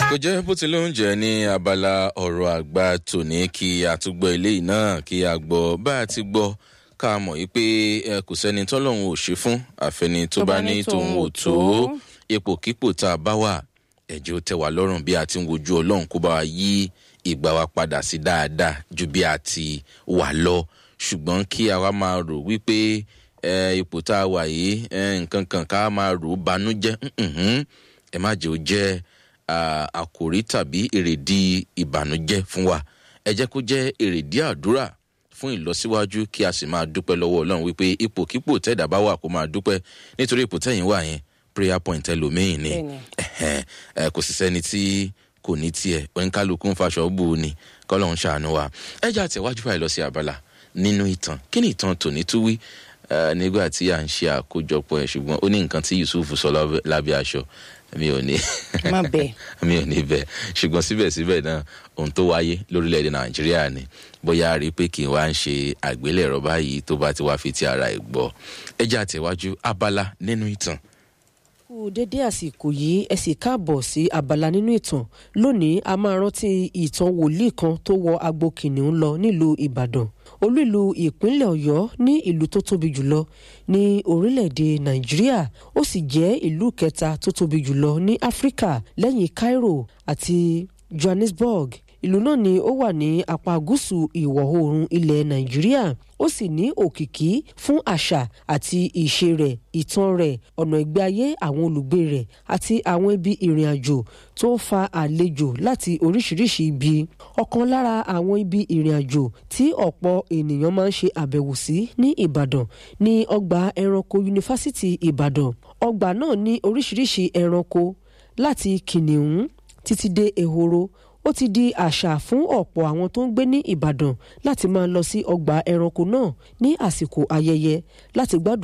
kò jẹ́ bó ti ló ń jẹ́ ní abala ọ̀rọ̀ àgbà tòní kí a tún gbọ́ eléyìí náà kí a gbọ́ bá a ti gbọ́ ká mọ̀ yìí pé kò sẹ́ni tọ́lọ́hún ò ṣe fún àfẹni tó bá ní tòun ò tó ipòkípò tá a bá wà ẹ̀jẹ̀ ó tẹ̀ wá lọ́rùn bí a ti ń wojú ọlọ́run kó bá wa yí ìgbà wa padà sí dáadáa ju bí a ti wà lọ ṣùgbọ́n kí a wá máa rò wípé ipò tá a wà yìí nǹkan kan ká máa rò ó banújẹ́ ẹ má jẹ́ ó jẹ́ àkòrí tàbí èrèdí ìbànújẹ́ fún wa ẹ jẹ́ kó jẹ́ èrèdí àdúrà fún ìlọsíwájú kí a sì máa dúpẹ́ lọ́wọ́ ọlọ́run wípé ipòkípò tẹ̀dá bá wà kó máa dúpẹ́ nítorí ipò tẹ̀yìn wà yẹn prayer point ẹlòmíín ni kò sì sẹ́ni tí kò ní tiẹ̀ oníkálukú ń faṣọ bù ú ni kọ́lọ́run ṣàánú wa ẹ jẹ́ àtẹ̀wájú báyìí lọ sí abala nínú ìtàn kí ni ìtàn tòní tún wí nígbà tí à ń ṣe àkójọpọ̀ ẹ̀ ṣùgbọ́n ó ní nǹkan tí yusuf sọ lábẹ́ aṣọ mi ò ní. má bẹ. mi ò ní bẹ ṣùgbọ́n síbẹ̀síbẹ̀ náà ohun tó wáyé lórílẹ̀‐èdè nàìjíríà ni bóyá rí i pé kí n wá ń ṣe àgbélẹ̀rọ báyìí tó bá ti wá fi ti ara ẹ̀ gbọ́ ẹ jẹ́ àtẹ̀wájú abala nínú ìtàn kú dédé àsìkò yìí ẹ sì káàbọ̀ sí abala nínú ìtàn lónìí a máa rántí ìtàn wòlíì kan tó wọ agbo kìnìún lọ nílùú ìbàdàn olú ìlú ìpínlẹ̀ ọ̀yọ́ ní ìlú tó tóbi jùlọ ní orílẹ̀-èdè nàìjíríà ó sì jẹ́ ìlú kẹta tó tóbi jùlọ ní áfíríkà lẹ́yìn cairo àti johannesburg ìlú náà ni ó wà ní apá gúúsù ìwọ̀ oòrùn ilẹ̀ nàìjíríà ó sì ní òkìkí fún àṣà àti ìṣe rẹ̀ ìtàn rẹ̀ ọ̀nà ìgbé ayé àwọn olùgbé rẹ̀ àti àwọn ibi ìrìn àjò tó ń fa àlejò láti oríṣiríṣi ibi ọ̀kan lára àwọn ibi ìrìn àjò tí ọ̀pọ̀ ènìyàn máa ń ṣe àbẹ̀wò sí ní ìbàdàn ní ọgbà ẹranko yunifásitì ìbàdàn ọgbà náà ní oríṣiríṣi ẹranko láti kìnìún títí dé ehoro ó ti di àṣà fún ọ̀pọ̀ àwọn tó ń gbé ní ìbàdàn láti máa lọ sí ọgbà ẹranko náà ní àsìkò ayẹyẹ láti gbádùn